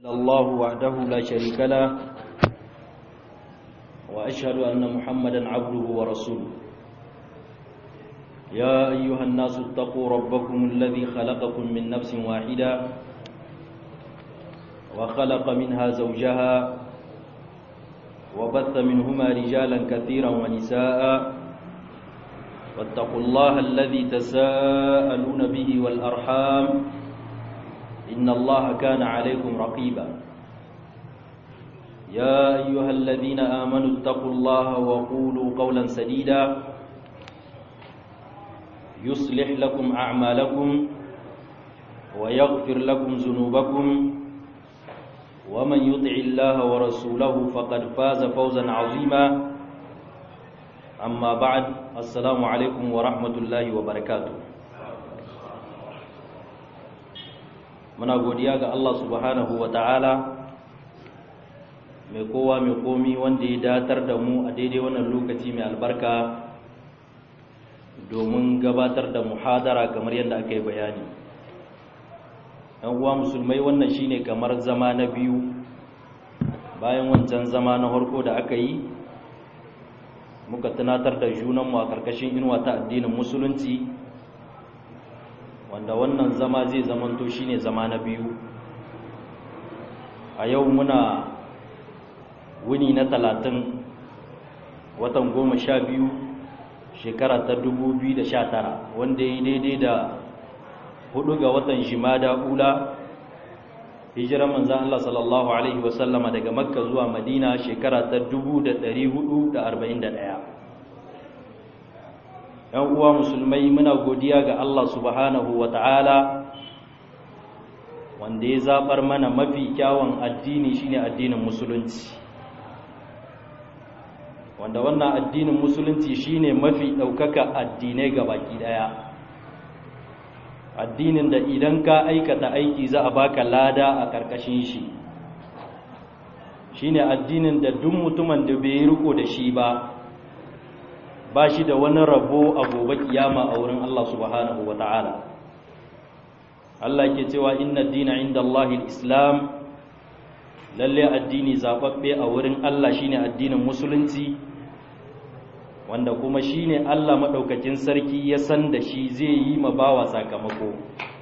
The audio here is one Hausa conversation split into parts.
الله وحده لا شريك له وأشهد أن محمدا عبده ورسوله يا أيها الناس اتقوا ربكم الذي خلقكم من نفس واحدة وخلق منها زوجها وبث منهما رجالا كثيرا ونساء واتقوا الله الذي تساءلون به والأرحام إن الله كان عليكم رقيبا يا أيها الذين آمنوا اتقوا الله وقولوا قولا سديدا يصلح لكم أعمالكم ويغفر لكم ذنوبكم ومن يطع الله ورسوله فقد فاز فوزا عظيما أما بعد السلام عليكم ورحمة الله وبركاته muna godiya ga Allah subhanahu wa ta'ala mai kowa mai komi wanda ya datar da mu a daidai wannan lokaci mai albarka domin gabatar da muhadara kamar yadda aka yi bayani ‘yan uwa musulmai wannan shine kamar zama na biyu bayan wancan zama na harko da aka yi muka tunatar da junanmu a ƙarƙashin inuwa ta addinin musulunci wanda wannan zama zai zamanto shine zama na biyu a yau muna wuni na talatin watan goma sha biyu shekara ta dubu biyu da sha tara wanda ya yi daidai da hudu ga watan shimada ula hijirar manzan Allah sallallahu Alaihi wasallama daga makka zuwa madina shekara ta dubu da dari hudu da arba'in da ɗaya ‘yan uwa musulmai muna godiya ga Allah subhanahu wa ta'ala wanda ya zaɓar mana mafi kyawun addini shine addinin musulunci wanda wannan addinin musulunci shine mafi ɗaukaka addinai ga baki ɗaya addinin da idan ka aikata aiki za a baka lada a ƙarƙashin shi shine addinin da duk mutumin da bai riko da shi ba ba shi da wani rabo a gobe kiyama a wurin Allah subhanahu wa ta'ala Allah ke cewa inna dina inda Allahil islam lalle addini zaɓaɓɓe a wurin Allah shine addinin musulunci wanda kuma shine Allah maɗaukakin sarki ya san da shi zai yi ma bawa sakamako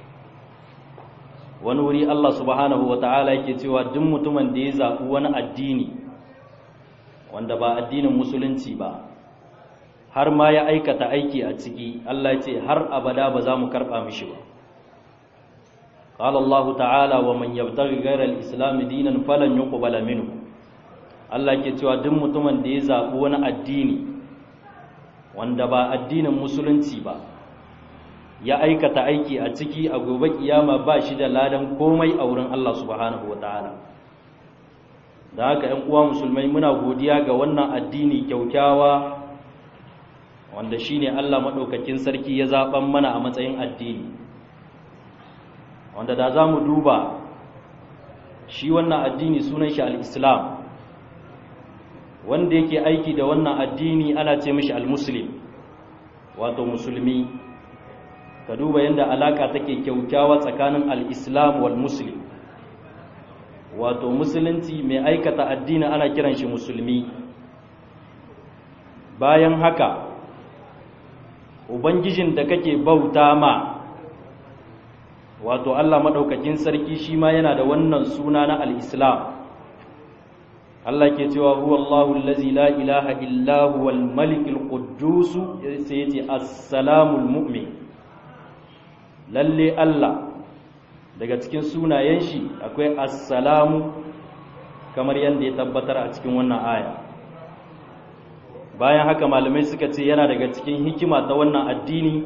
wani wuri Allah subhanahu wa ta'ala yake cewa duk mutumin da ya zaɓi wani addini wanda ba addinin musulunci ba har ma ya aikata aiki a ciki Allah ce har abada ba za mu karɓa mishi ba قال الله تعالى ومن يبتغي غير الاسلام دينا فلن يقبل منه Allah ke cewa duk mutumin da ya zaɓi wani addini wanda ba addinin musulunci ba ya aikata aiki a ciki a gobe kiyama ba shi da ladan komai a wurin Allah subhanahu wataala da haka 'yan uwa musulmai muna godiya ga wannan addini kyaukyawa wanda shine Allah maɗaukakin sarki ya zaɓan mana a matsayin addini wanda da za mu duba shi wannan addini sunan shi al-islam wanda yake aiki da wannan addini ana ce mishi al-muslim wato musulmi ka duba yadda alaka take kyaukyawa tsakanin al-islam wal muslim wato musulunci mai aikata addini ana kiran shi musulmi bayan haka ubangijin da kake bauta ma wato Allah maɗaukakin sarki shi ma yana da wannan suna na al'islam Allah ke cewa huwa Allahu allazi la ilaha illa huwal malikul quddus sai yace assalamul mu'min lalle Allah daga cikin sunayen shi akwai assalamu kamar yadda ya tabbatar a cikin wannan aya bayan haka malamai suka ce yana daga cikin hikima ta wannan addini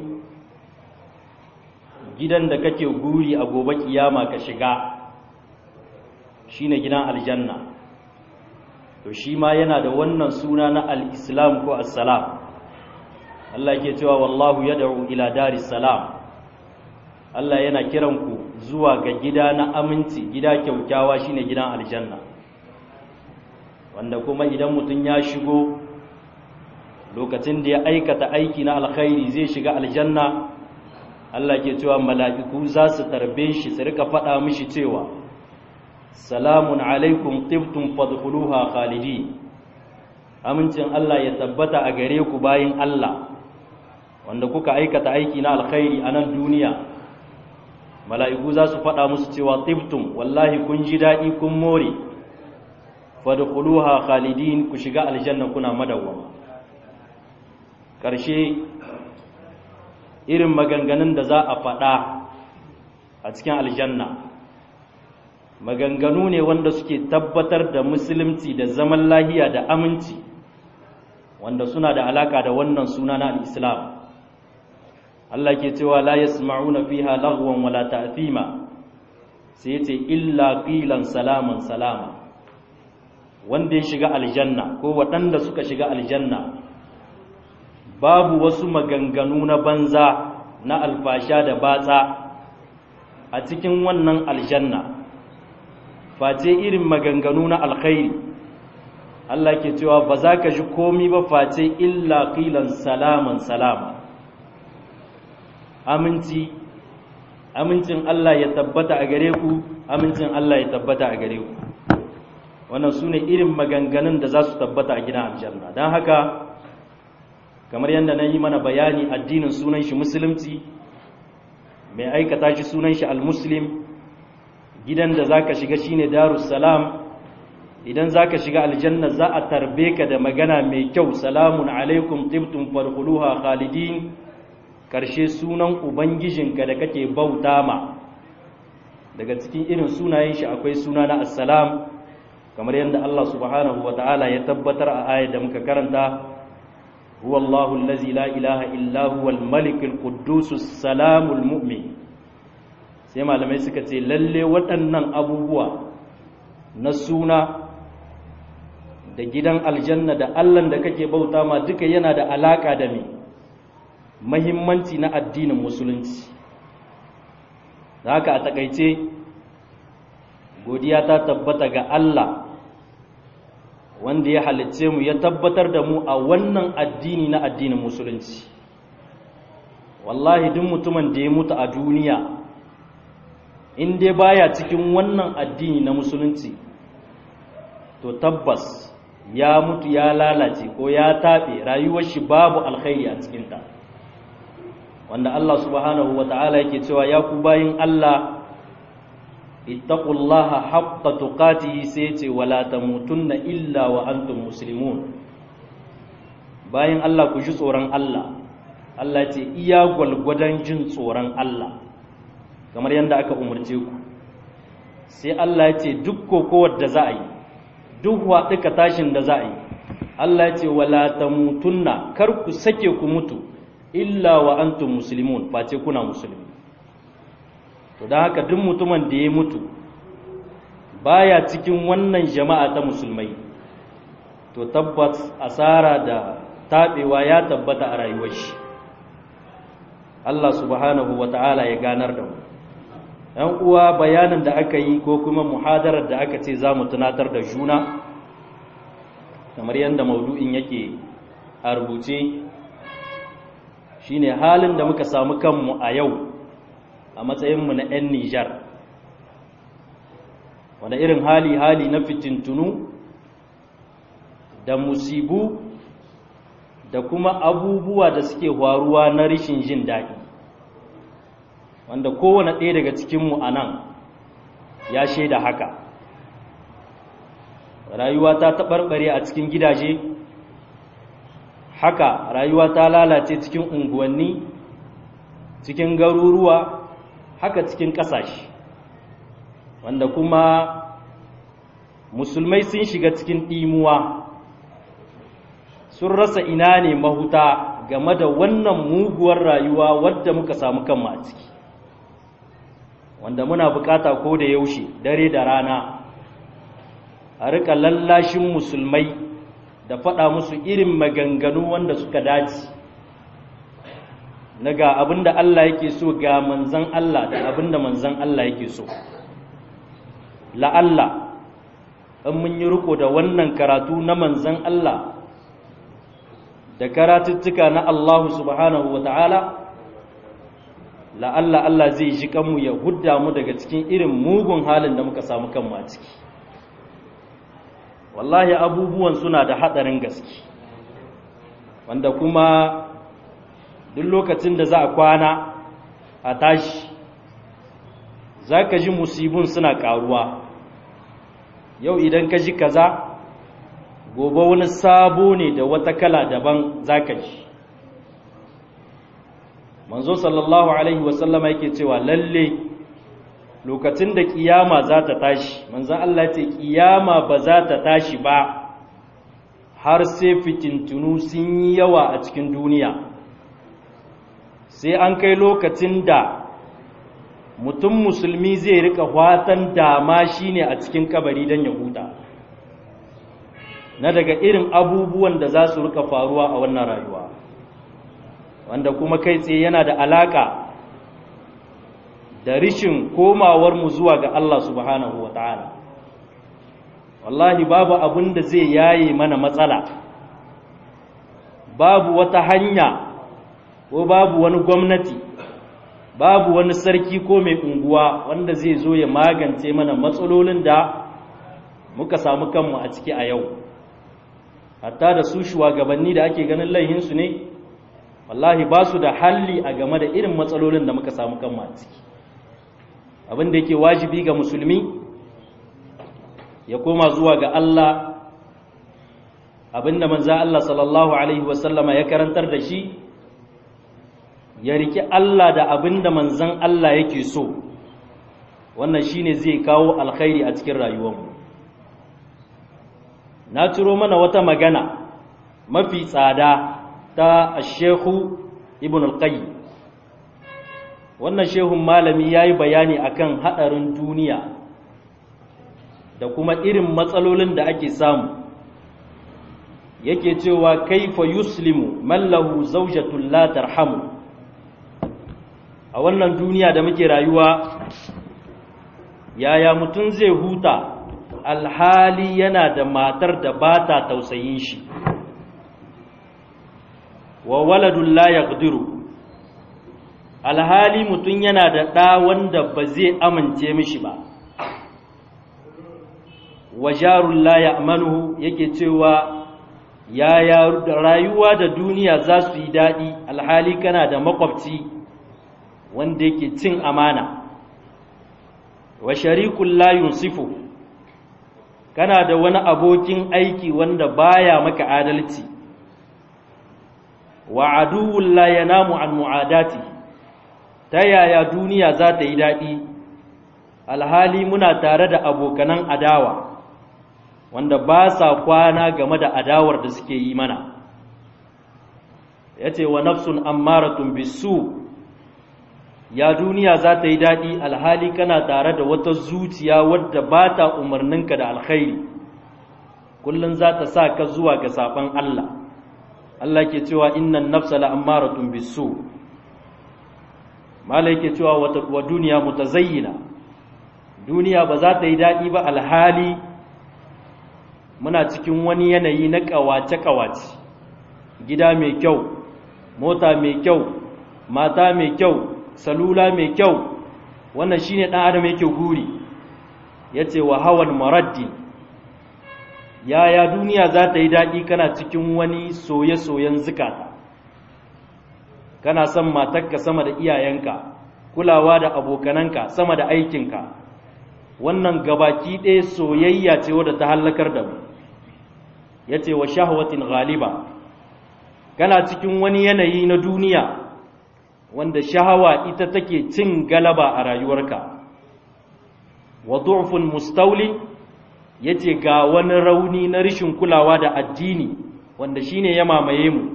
gidan da kake guri a gobe kiyama ka shiga shine gidan aljanna to shi ma yana da wannan suna na al-islam ko assalam Allah ke cewa wallahu yad'u ila daris salam Allah yana kiran ku zuwa ga gida na aminci gida kyaukyawa shine gidan aljanna wanda kuma idan mutum ya shigo lokacin da ya aikata aiki na alkhairi zai shiga aljanna Allah ke cewa mala'iku za su tarbe shi su rika faɗa mishi cewa salamun alaikum tibtum fadkhuluha khalidin amincin Allah ya tabbata a gare ku bayin Allah wanda kuka aikata aiki na alkhairi a nan duniya mala'iku za su faɗa musu cewa tibtum wallahi kun ji daɗi kun more fadkhuluha khalidin ku shiga aljanna kuna madawwama ƙarshe irin maganganun da za a faɗa a cikin aljanna maganganu ne wanda suke tabbatar da musulunci da zaman lahiya da aminci wanda suna da alaka da wannan suna na al-islam Allah ke cewa la yasma'una fiha laghwan wala ta'thima sai yace illa qilan salaman salama wanda ya shiga aljanna ko waɗanda suka shiga aljanna babu wasu maganganu na banza na alfasha da batsa a cikin wannan aljanna face irin maganganu na alkhairi Allah ke cewa ba za ka ji komi ba face illa qilan salaman salama aminci amincin Allah ya tabbata a gare ku amincin Allah ya tabbata a gare ku wannan su ne irin maganganun da za su tabbata a gidan aljanna don haka kamar yadda na yi mana bayani addinin sunan shi musulunci mai aikata shi sunan shi al-muslim gidan da za ka shiga shine darussalam idan za ka shiga aljanna za a tarbe ka da magana mai kyau salamun alaikum tibtum farhuluha khalidin karshe sunan ubangijinka da kake bauta ma daga cikin irin sunayen shi akwai suna na assalam kamar yadda Allah subhanahu wa ta'ala ya tabbatar a ayat da muka karanta huwa Allahu allazi la ilaha illa huwa al-malik al-quddus salamul mu'min sai malamai suka ce lalle waɗannan abubuwa na suna da gidan aljanna da allan da kake bauta ma duka yana da alaka da me mahimmanci na addinin musulunci da haka a takaice godiya ta tabbata ga Allah wanda ya halicce mu ya tabbatar da mu a wannan addini na addinin musulunci wallahi duk mutumin da ya mutu a duniya in dai baya cikin wannan addini na musulunci to tabbas ya mutu ya lalace ko ya taɓe rayuwar shi babu alkhairi a cikinta wanda Allah subhanahu wa ta'ala yake cewa ya ku bayin Allah ittaqullaha haqqa tuqatihi sai ce wala tamutunna illa wa antum muslimun bayin Allah ku ji tsoron Allah Allah ce iya gwalgwadon jin tsoron Allah kamar yadda aka umarce ku sai Allah ya ce duk kokowar da za a yi duk waɗuka tashin da za a yi Allah ya ce wala tamutunna kar ku sake ku mutu illa wa antum muslimun face kuna musulmi to don haka duk mutumin da ya mutu baya cikin wannan jama'a ta musulmai to tabbas asara da taɓewa ya tabbata a rayuwar shi Allah subhanahu wa ta'ala ya ganar da mu ‘yan uwa bayanin da aka yi ko kuma muhadarar da aka ce za mu tunatar da juna kamar yadda maudu'in yake a rubuce shine halin da muka samu kanmu a yau a matsayinmu na 'yan Nijar wanda irin hali-hali na fitintunu da musibu da kuma abubuwa da suke faruwa na rishin jin daɗi wanda kowane ɗaya daga cikinmu a nan ya shaida haka rayuwa ta taɓarɓare a cikin gidaje haka rayuwa ta lalace cikin unguwanni cikin garuruwa haka cikin ƙasashe wanda kuma musulmai sun shiga cikin ɗimuwa sun rasa ina ne mahuta game da wannan muguwar rayuwa wadda muka samu kanmu a ciki wanda muna bukata ko da yaushe dare da rana a rika lallashin musulmai da faɗa musu irin maganganu wanda suka dace na ga abinda Allah yake so ga manzan Allah da abinda manzan Allah yake so la'alla in mun yi riko da wannan karatu na manzan Allah da karatuttuka na Allah subhanahu wa ta'ala la'alla Allah zai ji kanmu ya hudda mu daga cikin irin mugun halin da muka samu kanmu a ciki wallahi abubuwan suna da haɗarin gaske wanda kuma duk lokacin da za a kwana a tashi za ka ji musibin suna ƙaruwa yau idan ka ji kaza gobe wani sabo ne da wata kala daban za ka ji manzo sallallahu alaihi wasallama yake cewa lalle lokacin da kiyama za ta tashi manzon Allah ce kiyama ba za ta tashi ba har sai fitintunu sun yi yawa a cikin duniya sai an kai lokacin da mutum musulmi zai rika watan dama shine a cikin kabari don ya huta na daga irin abubuwan da za su rika faruwa a wannan rayuwa wanda kuma kai tsaye yana da alaka da rishin komawarmu zuwa ga Allah subhanahu wa ta'ala wallahi babu abin da zai yaye mana matsala babu wata hanya ko babu wani gwamnati babu wani sarki ko mai unguwa wanda zai zo ya magance mana matsalolin da muka samu kanmu a ciki a yau hatta da su shugabanni da ake ganin laihinsu ne wallahi ba su da halli a game da irin matsalolin da muka samu kanmu a ciki abin da yake wajibi ga musulmi ya koma zuwa ga Allah abin da manza Allah sallallahu alaihi wasallama ya karantar da shi ya riki Allah da abin da manzan Allah yake so wannan shine zai kawo alkhairi a cikin rayuwarmu na ciro mana wata magana mafi tsada ta shehu ibn al-qayyim wannan shehun malami ya yi bayani akan haɗarin duniya da kuma irin matsalolin da ake samu yake cewa kaifa yuslimu mallahu zaujatul la tarhamu a wannan duniya da muke rayuwa yaya mutum zai huta alhali yana da matar da ba ta tausayin shi wa waladun la yaqdiru alhali mutum yana da ɗa wanda ba zai amince mishi ba wa jarun la ya'manuhu yake cewa yaya rayuwa da duniya za su yi daɗi alhali kana da makwabci wanda yake cin amana wa sharikun la yunsifu kana da wani abokin aiki wanda baya maka adalci wa aduwwun la yanamu an mu'adati ta yaya duniya za ta yi daɗi alhali muna tare da abokanan adawa wanda ba sa kwana game da adawar da suke yi mana ya ce wa nafsun ammaratun bisu ya duniya za ta yi daɗi alhali kana tare da wata zuciya wadda ba ta umarninka da alkhairi kullum za ta sa ka zuwa ga saɓon Allah Allah ke cewa innan nafsa la'ammaratun bisu mala yake cewa wa duniya mutazayyina duniya ba za ta yi daɗi ba alhali muna cikin wani yanayi na ƙawace-ƙawace gida mai kyau mota mai kyau mata mai kyau salula mai kyau wannan shine ɗan adam yake guri ya ce wa hawan maraddi yaya duniya za ta yi daɗi kana cikin wani soye-soyen zukata kana son matarka sama da iyayenka kulawa da abokananka sama da aikinka wannan gabaki ɗaya soyayya ce wadda ta hallakar da mu ya ce wa shahwatin ghaliba kana cikin wani yanayi na duniya wanda shahawa ita take cin galaba a rayuwarka wa du'fun mustawlin yace ga wani rauni na rishin kulawa da addini wanda shine ya mamaye mu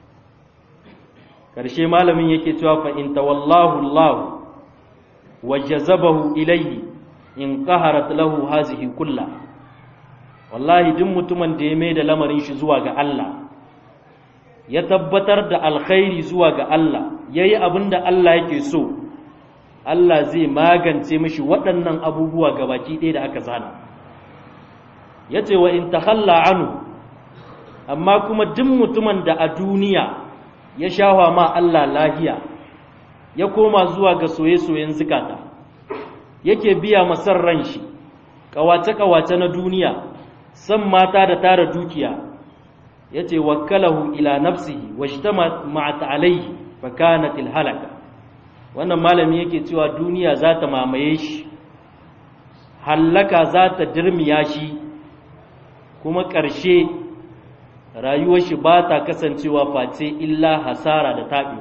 karshe malamin yake cewa fa in tawallahu Allah wa jazabahu ilayhi in qaharat lahu hazihi kulla wallahi duk mutumin da ya mai da lamarin shi zuwa ga Allah ya tabbatar da alkhairi zuwa ga Allah yayi abin da Allah yake so Allah zai magance mishi waɗannan abubuwa gabaki ɗaya da aka zana yace wa in takhalla anhu amma kuma duk mutumin da a duniya ya shawa ma Allah lahiya ya koma zuwa ga soye-soyen zukata yake biya masar ran shi kawace-kawace na duniya san mata da tara dukiya ya ce wakkalahu ila nafsihi wa shi ta ma'ata alaihi fa kanatil halaka wannan malami yake cewa duniya za ta mamaye shi hallaka za ta dirmiya shi kuma ƙarshe rayuwar shi ba ta kasancewa face illa hasara da taɓi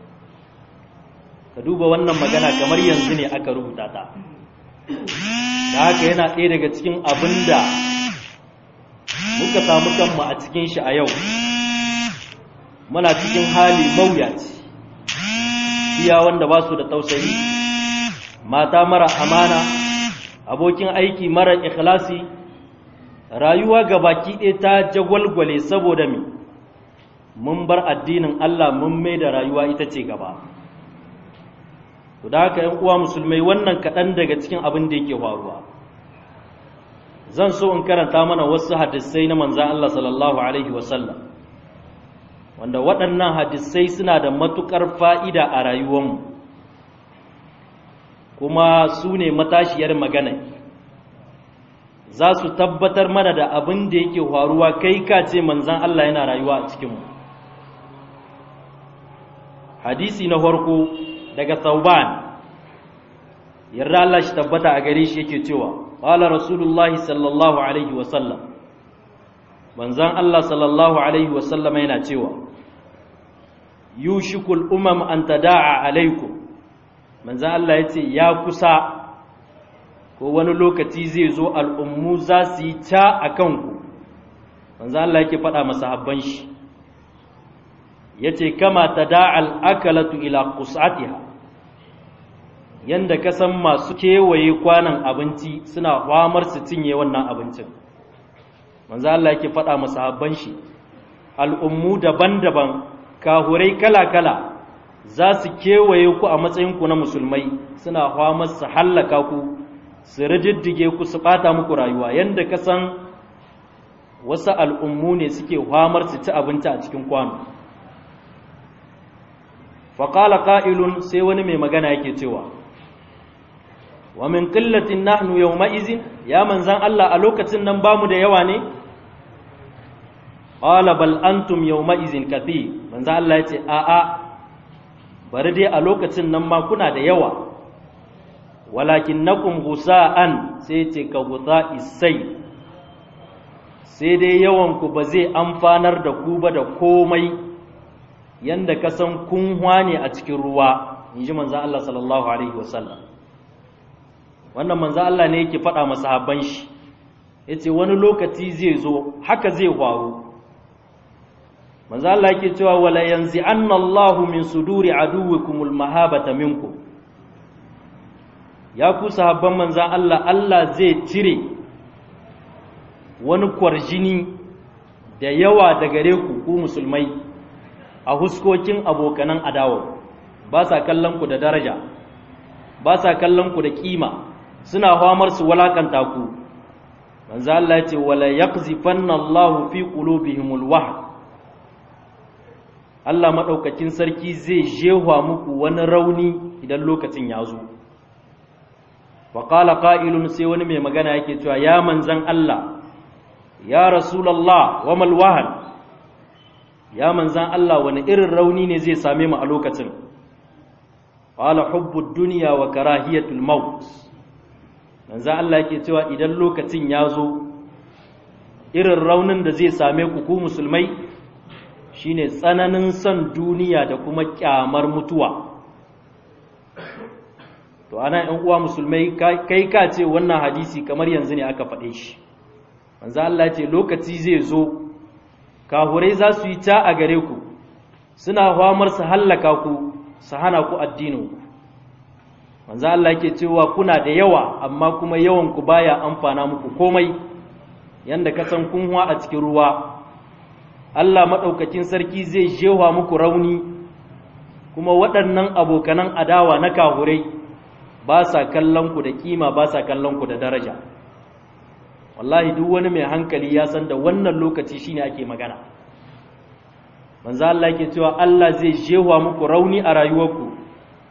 ka duba wannan magana kamar yanzu ne aka rubuta ta da haka yana ɗaya daga cikin abin da muka samu kanmu a cikin shi a yau muna cikin hali mawuyaci iya wanda ba su da tausayi mata mara amana abokin aiki mara ikhlasi rayuwa ga baki ɗaya ta jagwalgwale saboda me mun bar addinin Allah mun mai da rayuwa ita ce gaba to da haka ‘yan uwa musulmai wannan kaɗan daga cikin abin da yake faruwa zan so in karanta mana wasu hadisai na manzan Allah sallallahu Alaihi wasallam wanda waɗannan hadisai suna da matuƙar fa'ida a rayuwanmu kuma su ne matashiyar magana za su tabbatar mana da abin da yake faruwa kai ka ce manzan Allah yana rayuwa a cikinmu hadisi na farko daga sauban yarda Allah shi tabbata a gare shi yake cewa qala rasulullahi sallallahu alaihi wa sallam manzan Allah sallallahu alaihi wa sallam yana cewa yushikul umam an tada'a alaikum manzan Allah yace ya kusa ko wani lokaci zai zo al'ummu za su yi ta a kanku manzan Allah yake faɗa masahabban shi yace kama tada'al akalatu ila qus'atiha yanda ka san masu kewaye kwanan abinci suna famar su cinye wannan abincin manzo Allah yake faɗa masahabban shi al'ummu daban-daban kahurai kala-kala za su kewaye ku a matsayin ku na musulmai suna famar su hallaka ku su rididdige ku su bata muku rayuwa yanda ka san wasu al'ummu ne suke famar su ci abinci a cikin kwano faƙala ƙa'ilun sai wani mai magana yake cewa wa min ƙillatin nahnu yau ma'izin ya manzan Allah a lokacin nan ba mu da yawa ne? ƙwala bal antum yau ma'izin kafi manzan Allah ya ce a'a bari dai a lokacin nan ma kuna da yawa walakin na gusa'an sai ce ka gusa isai sai dai yawanku ba zai amfanar da ku ba da komai yanda ka san kun ne a cikin ruwa in ji manzan Allah sallallahu Alaihi wasallam wannan manzan Allah ne yake faɗa masahabban shi ya ce wani lokaci zai zo haka zai faru manzan Allah yake cewa wala yanzu an Allahu min suduri aduwikumul mahabata minku ya ku sahabban manzan Allah Allah zai cire wani kwarjini da yawa da gare ku ku musulmai a huskokin abokanan adawa ba sa kallon ku da daraja ba sa kallon ku da kima suna hamar su walakanta ku manzo Allah ya ce wala yaqzifanna Allahu fi qulubihimul wahd Allah madaukakin sarki zai jehwa muku wani rauni idan lokacin ya zo wa qala qa'ilun sai wani mai magana yake cewa ya manzan Allah ya rasulullah wa mal wahn ya manzan Allah wani irin rauni ne zai same mu a lokacin qala hubbud dunya wa karahiyatul maut manzan Allah yake cewa idan lokacin ya zo irin raunin da zai same ku ku musulmai shine tsananin son duniya da kuma kyamar mutuwa to ana yan uwa musulmai kai ka ce wannan hadisi kamar yanzu ne aka faɗe shi manzan Allah ce lokaci zai zo kahurai za su yi ta a gare ku suna famar su hallaka ku su hana ku addinin ku manzo Allah yake cewa kuna da yawa amma kuma yawan ku baya amfana muku komai yanda ka san kun huwa a cikin ruwa Allah madaukakin sarki zai jewa muku rauni kuma waɗannan abokanan adawa na kahurai ba sa kallon ku da kima ba sa kallon ku da daraja wallahi duk wani mai hankali ya san da wannan lokaci shine ake magana manzo Allah yake cewa Allah zai jewa muku rauni a rayuwarku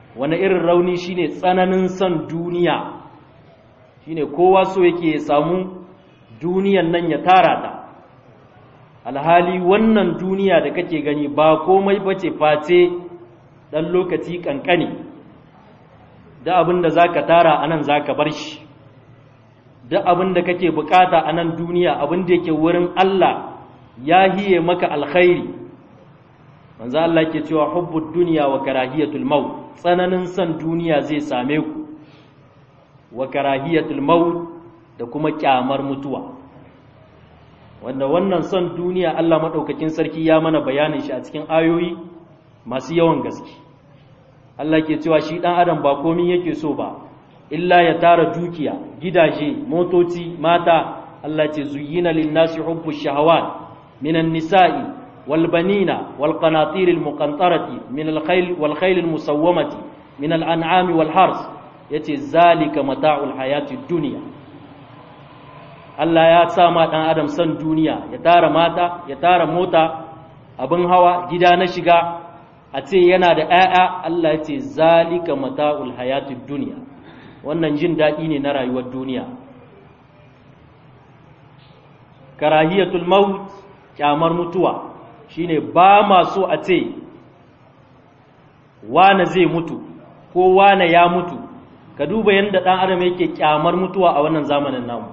wani irin rauni shine tsananin son duniya shine kowa so yake ya samu duniyan nan ya tara ta alhali wannan duniya da kake gani ba komai bace face dan lokaci kankani da abin da zaka tara anan zaka bar shi da abin da kake bukata a nan duniya abin da yake wurin Allah ya hiye maka alkhairi manzo Allah ke cewa hubbud dunya wa karahiyatul maut tsananin son duniya zai same ku wa karahiyatul maut da kuma kyamar mutuwa wanda wannan son duniya Allah madaukakin sarki ya mana bayanin shi a cikin ayoyi masu yawan gaske Allah ke cewa shi dan adam ba komai yake so ba illa ya tara dukiya gidaje motoci mata Allah ce zuyyina lin-nasi hubbu shahawat minan nisa'i wal banina wal qanatir al muqantarati min al khayl wal khayl al musawwamati min al an'ami wal hars yace zalika mata'ul hayati dunya Allah ya sa ma dan adam san duniya ya tara mata ya tara mota abin hawa gida na shiga a ce yana da 'ya'ya Allah ya ce zalika mata'ul hayati dunya wannan jin daɗi ne na rayuwar duniya karahiyatul maut kyamar mutuwa shine ba ma so a ce wane zai mutu ko wane ya mutu ka duba yadda ɗan adam yake kyamar mutuwa a wannan zamanin namu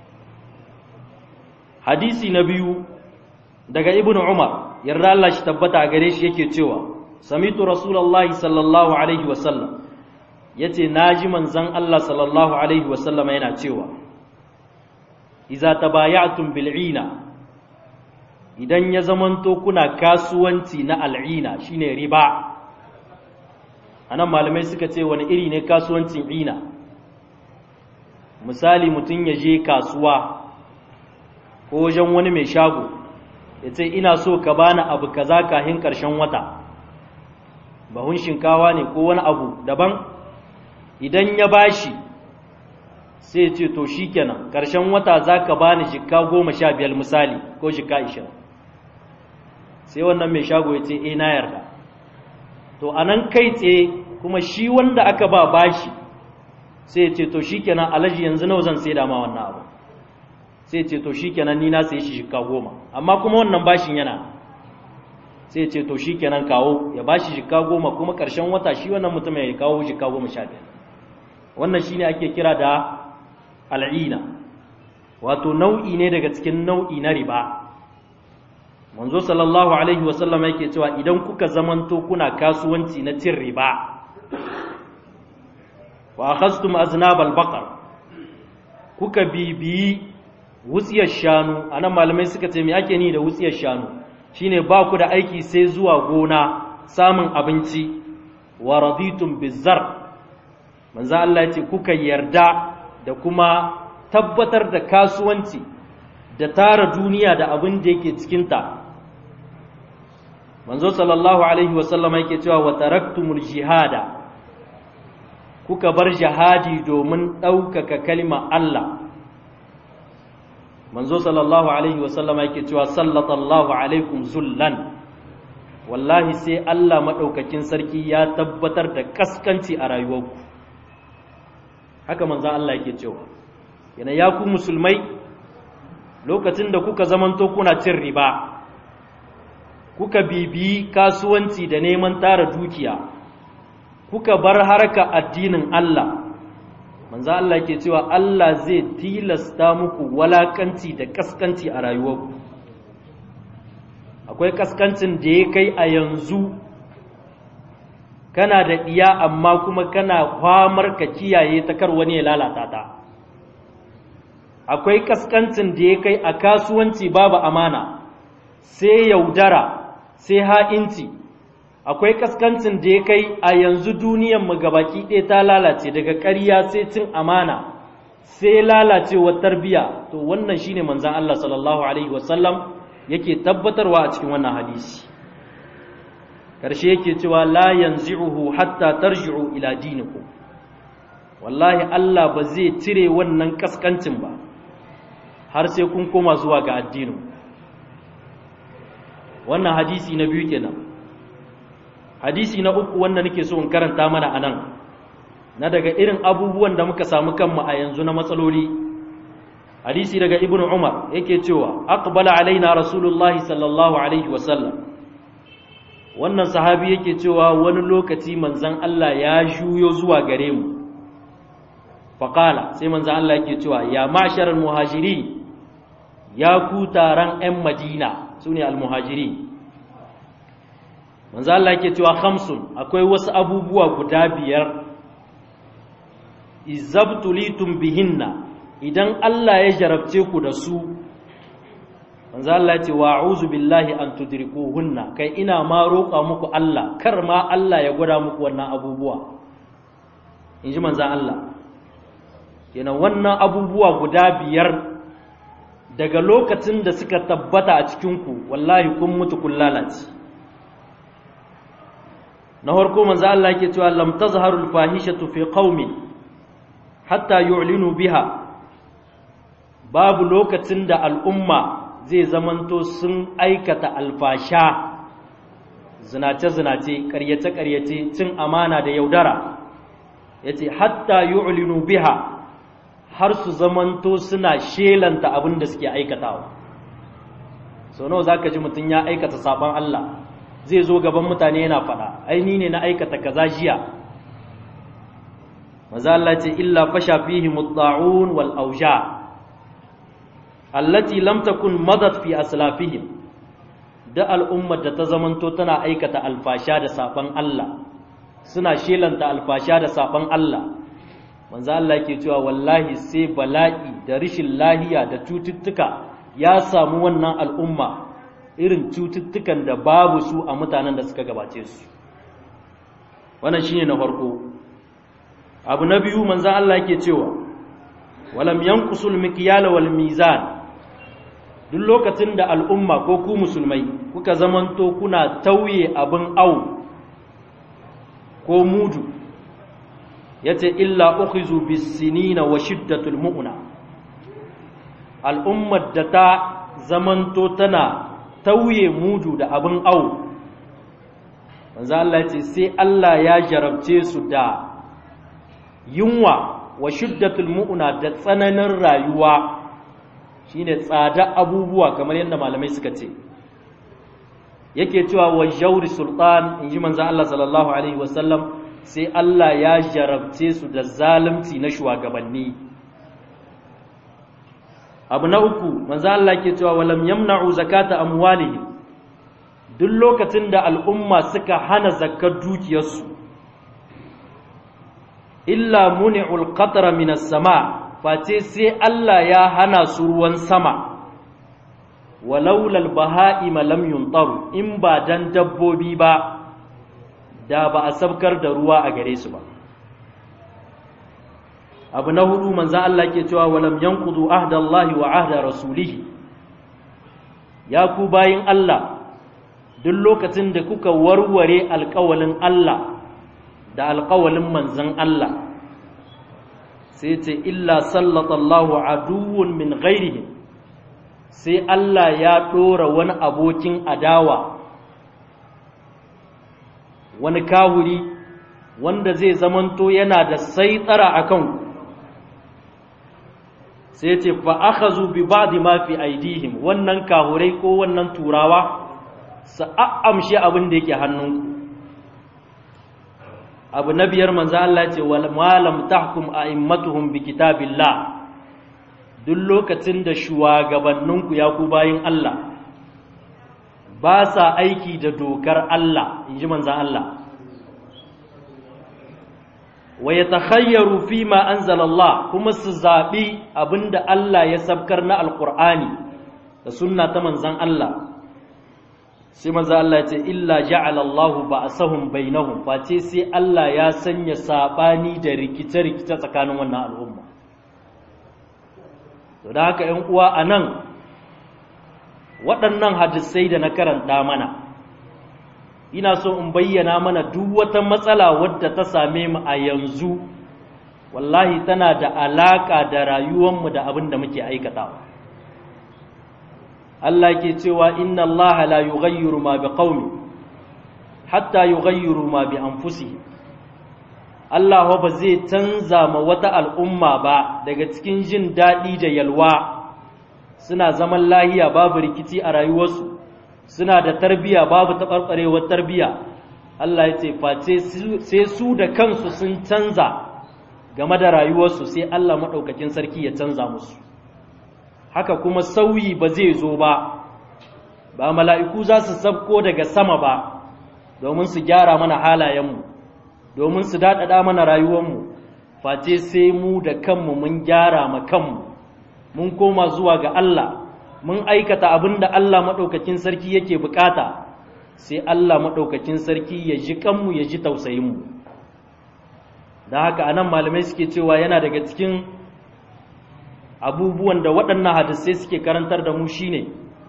hadisi na biyu daga ibnu umar yarda Allah shi tabbata a gare shi yake cewa samitu rasulullahi sallallahu alaihi wasallam ya ce na ji manzan Allah sallallahu Alaihi wasallama yana cewa iza ta bayatun bil'ina idan ya zamanto kuna kasuwanci na al'ina shine riba a nan malamai suka ce wani iri ne kasuwancin ina misali mutum ya je kasuwa ko wajen wani mai shago ya ce ina so ka bani abu kaza kahin ƙarshen wata bahun shinkawa ne ko wani abu daban idan ya bashi sai ce to shi kenan ƙarshen wata za ka ba ni jika goma sha biyar misali ko jika ishirin sai wannan mai shago ya ce e na yarda to a nan kai tsaye kuma shi wanda aka ba bashi sai ya ce to shi kenan alaji yanzu nawa zan sai ma wannan abu sai ce to shi kenan ni na sai shi jika goma amma kuma wannan bashin yana sai ce to shi kenan kawo ya bashi jika goma kuma ƙarshen wata shi wannan mutum ya kawo jika goma sha biyar wannan shine ake kira da al'ina wato nau'i ne daga cikin nau'i na riba manzo sallallahu alaihi wasallam yake cewa idan kuka zamanto kuna kasuwanci na cin riba wa akhadtum aznab al-baqar kuka bibiyi wutsiyar shanu anan malamai suka ce me ake ni da wutsiyar shanu shine ba ku da aiki sai zuwa gona samun abinci wa raditum bizar manzo Allah ya ce kuka yarda da kuma tabbatar da kasuwanci da tara duniya da abin da yake cikinta manzo sallallahu alaihi wasallam yake cewa wa taraktumul jihada kuka bar jihadi domin ɗaukaka kalma Allah manzo sallallahu alaihi wasallam yake cewa sallallahu alaikum zullan wallahi sai Allah maɗaukakin sarki ya tabbatar da kaskanci a rayuwarku haka manzan Allah yake cewa yana ya ku musulmai lokacin da kuka zamanto kuna cin riba kuka bibiyi kasuwanci da neman tara dukiya kuka bar harka addinin Allah manzan Allah yake cewa Allah zai tilasta muku walakanci da kaskanci a rayuwarku akwai kaskancin da ya kai a yanzu kana da ɗiya amma kuma kana kwamar ka kiyaye ta kar wani ya lalata ta akwai kaskancin da ya kai a kasuwanci babu amana sai yaudara sai ha'inci akwai kaskancin da ya kai a yanzu duniyan mu gabaki ɗaya ta lalace daga ƙarya sai cin amana sai lalacewar tarbiya to wannan shine manzon Allah sallallahu alaihi wasallam yake tabbatarwa a cikin wannan hadisi karshe yake cewa la yanzi'uhu hatta tarji'u ila dinikum wallahi Allah ba zai cire wannan kaskancin ba har sai kun koma zuwa ga addinin wannan hadisi na biyu kenan hadisi na uku wanda nake so in karanta mana anan na daga irin abubuwan da muka samu kanmu a yanzu na matsaloli hadisi daga ibnu umar yake cewa aqbala alaina rasulullahi sallallahu alaihi wasallam wannan sahabi yake cewa wani lokaci manzon Allah ya juyo zuwa gare mu faqala sai manzon Allah yake cewa ya ma'sharal muhajirin ya ku taron 'yan madina su ne almuhajiri manzo Allah yake cewa khamsun akwai wasu abubuwa guda biyar izabtulitum bihinna idan Allah ya jarabce ku da su manzo Allah ya ce wa a'udhu billahi an tudrikuhunna kai ina ma roƙa muku Allah kar ma Allah ya gwada muku wannan abubuwa inji manzo Allah kenan wannan abubuwa guda biyar daga lokacin da suka tabbata a cikinku wallahi kun mutu kun lalace na farko manzo Allah yake cewa lam tazharul fahishatu fi qaumin hatta yu'linu biha babu lokacin da al'umma zai zamanto sun aikata alfasha zinace zinace ƙaryace ƙaryace cin amana da yaudara yace hatta yu'linu biha har su zamanto suna shelanta abin da suke aikatawa so nawa zaka ji mutum ya aikata sabon Allah zai zo gaban mutane yana faɗa ai ni ne na aikata kaza jiya maza Allah ce illa fasha fihi mutta'un wal auja allati lam takun madat fi aslafihim da al'ummar da ta zamanto tana aikata alfasha da sabon Allah suna shelanta alfasha da sabon Allah manzo Allah ke cewa wallahi sai bala'i da rishin lahiya da cututtuka ya samu wannan al'umma irin cututtukan da babu su a mutanen da suka gabace su wannan shine na farko abu na biyu manzo Allah ke cewa walam yanqusul mikyala wal mizan duk lokacin da al'umma ko ku musulmai kuka zamanto kuna tauye abin au ko mudu yace illa ukhizu bisinina wa shiddatul mu'na al'ummar da ta zamanto tana tauye mudu da abin au manzo Allah yace sai Allah ya jarabce su da yunwa wa shiddatul mu'na da tsananin rayuwa shine tsada abubuwa kamar yadda malamai suka ce yake cewa wa jawri sultan inji manzo Allah sallallahu alaihi wasallam sai Allah ya jarabce su da zalunci na shugabanni abu na uku manzo Allah ke cewa walam yamna'u zakata amwalihim duk lokacin da al'umma suka hana zakkar dukiyarsu illa muni'ul qatra minas sama face sai Allah ya hana su ruwan sama walaulal baha'ima lam yuntaru in ba dan dabbobi ba da ba a sabkar da ruwa a gare su ba abu na hudu manzan Allah ke cewa walam yanqudu ahdallahi wa ahda rasulihi ya ku bayin Allah duk lokacin da kuka warware alƙawalin Allah da alƙawalin manzan Allah sai ce illa sallatallahu aduwwun min ghairihim sai Allah ya ɗora wani abokin adawa wani kawuri wanda zai zamanto yana da saitsara a kanku sai ce fa akhazu bi ba'di ma fi aidihim wannan kahurai ko wannan turawa su a'amshi abin da yake hannunku abu na biyar manzo Allah ce wal malam tahkum a'immatuhum bi kitabillah duk lokacin da shugabanninku ya ku bayin Allah ba sa aiki da dokar Allah inji manzo Allah wa yatakhayyaru fima anzala Allah kuma su zabi abinda Allah ya sabkar na alqur'ani da sunna ta manzon Allah sai manzo Allah ya ce illa ja'ala Allah ba'sahum bainahum face sai Allah ya sanya sabani da rikice-rikice tsakanin wannan al'umma to da haka ƴan uwa anan waɗannan hadisai da na karanta mana ina so in bayyana mana duk wata matsala wadda ta same mu a yanzu wallahi tana da alaka da rayuwarmu da abin da muke aikatawa Allah ke cewa inna Allah la yughayyiru ma biqaumi hatta yughayyiru ma bi anfusihim Allah ba zai canza ma wata al'umma ba daga cikin jin daɗi da yalwa suna zaman lahiya babu rikici a rayuwarsu suna da tarbiya babu taɓarɓarewar tarbiya Allah ya ce face sai su da kansu sun canza game da rayuwarsu sai Allah maɗaukakin sarki ya canza musu haka kuma sauyi ba zai zo ba ba mala'iku za su sabko daga sama ba domin su gyara mana halayenmu domin su daɗaɗa mana rayuwarmu face sai mu da kanmu mun gyara ma kanmu mun koma zuwa ga Allah mun aikata abin da Allah maɗaukakin sarki yake bukata sai Allah maɗaukakin sarki ya ji kanmu ya ji tausayinmu da haka anan malamai suke cewa yana daga cikin abubuwan da waɗannan hadisai suke karantar da mu shine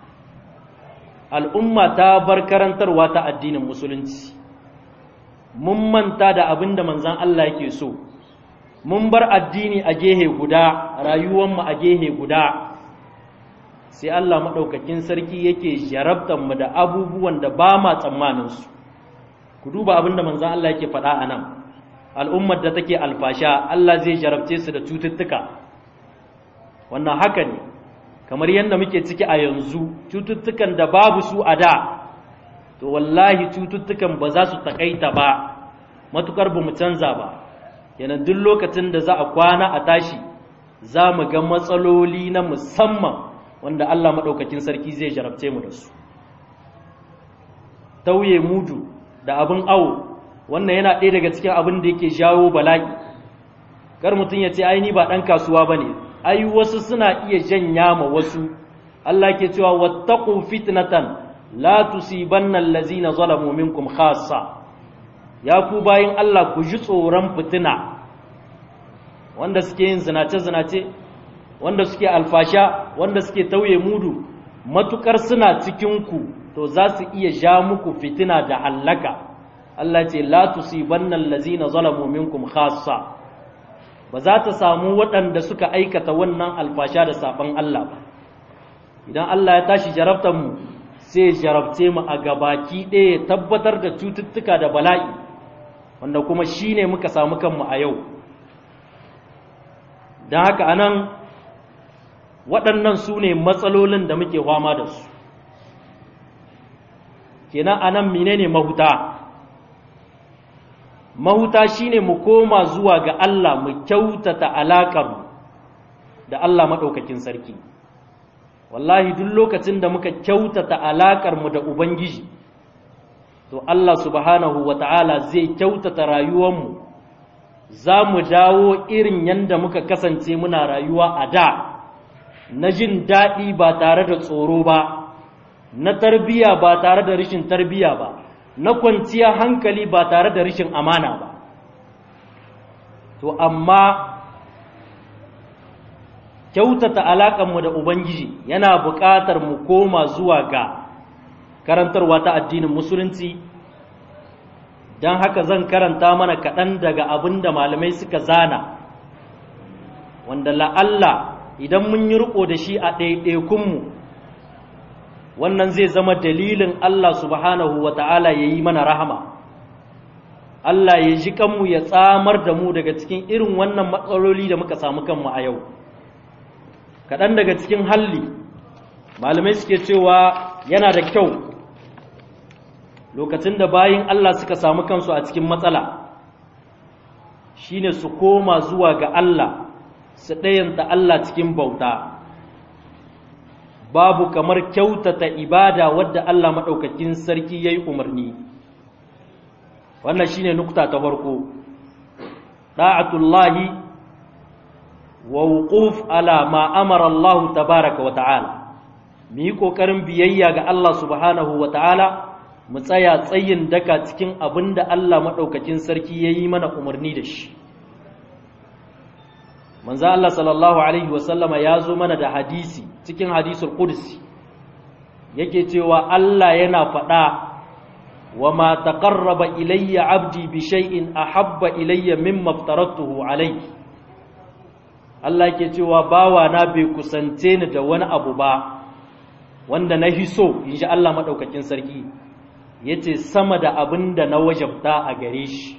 al'umma ta bar karantarwa ta addinin musulunci mun manta da abin da manzan Allah yake so mun bar addini a gehe guda rayuwanmu a gehe guda sai Allah maɗaukakin sarki yake mu da abubuwan da ba ma tsammaninsu ku duba abin da manzan Allah yake faɗa a nan al'ummar da take alfasha Allah zai jarabce su da cututtuka wannan haka ne kamar yadda muke ciki a yanzu cututtukan da babu su a da to wallahi cututtukan ba za su takaita ba matukar ba mu canza ba yana duk lokacin da za a kwana a tashi za mu ga matsaloli na musamman wanda Allah maɗaukakin sarki zai jarabce mu da su tauye mudu da abin awo wannan yana ɗaya daga cikin abin da yake jawo bala'i kar mutum ya ce ai ni ba ɗan kasuwa ba ne ai wasu suna iya janya ma wasu Allah ke cewa wattaqu fitnatan la tusibanna allazina zalamu minkum khassa ya ku bayin Allah ku ji tsoron fitina wanda suke yin zinace zinace wanda suke alfasha wanda suke tauye mudu matukar suna cikin ku to za su iya ja muku fitina da hallaka Allah ce la tusibanna allazina zalamu minkum khassa ba za ta samu waɗanda suka aikata wannan alfasha da saban Allah ba idan Allah ya tashi jarabtar mu sai jarabce mu a gabaki ɗaya tabbatar da cututtuka da bala'i wanda kuma shine muka samu kanmu a yau don haka anan waɗannan su ne matsalolin da muke fama da su kenan anan menene mahuta mahuta shine mu koma zuwa ga Allah mu kyautata alaƙar da Allah maɗaukakin sarki wallahi duk lokacin da muka kyautata alaƙar mu da ubangiji to Allah subhanahu wata'ala zai kyautata rayuwarmu za mu dawo irin yadda muka kasance muna rayuwa a da na jin daɗi ba tare da tsoro ba na tarbiya ba tare da rashin tarbiya ba na kwanciya hankali ba tare da rashin amana ba to amma kyautata alaƙanmu da ubangiji yana buƙatar mu koma zuwa ga karantarwa ta addinin musulunci don haka zan karanta mana kaɗan daga abin da malamai suka zana wanda la'alla idan mun yi riko da shi a ɗaiɗaikunmu wannan zai zama dalilin Allah subhanahu wa ta'ala ya yi mana rahama Allah ya ji kanmu ya tsamar da mu daga cikin irin wannan matsaloli da muka samu kanmu a yau kaɗan daga cikin halli malamai suke cewa yana da kyau lokacin da bayin Allah suka samu kansu a cikin matsala shine su koma zuwa ga Allah su ɗayanta Allah cikin bauta babu kamar kyautata ibada wadda Allah maɗaukakin sarki ya yi umarni wannan shine nukta ta farko ɗa'atullahi wa wuquf ala ma amara Allah tabaraka wa ta'ala mu yi ƙoƙarin biyayya ga Allah subhanahu wa ta'ala mu tsaya tsayin daka cikin abin da Allah maɗaukakin sarki ya yi mana umarni da shi manzo Allah sallallahu alaihi wasallama ya zo mana da hadisi cikin hadisul qudsi yake cewa Allah yana faɗa wa ma taqarraba ilayya abdi bi shay'in ahabba ilayya mimma aftaratuhu alayhi Allah yake cewa bawa na bai kusance ni da wani abu ba wanda na hiso inji Allah madaukakin sarki yace sama da abin da na wajabta a gare shi